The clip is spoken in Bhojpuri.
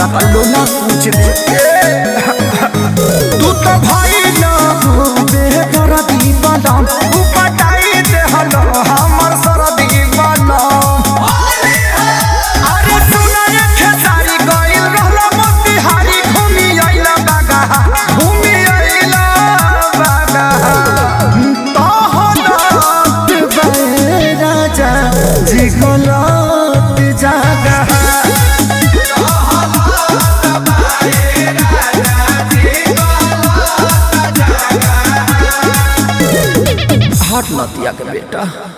पल्लो ना पूछ तू तो भाई ना बेहतर दीवाना तू पटाई दे हलो हमर सरदी बना अरे सुना ये खेसारी गइल रहलो मोतिहारी घूमी आइला बागा घूमी आइला बागा तहलत बे राजा जिगलत जागा हट नतिया के बेटा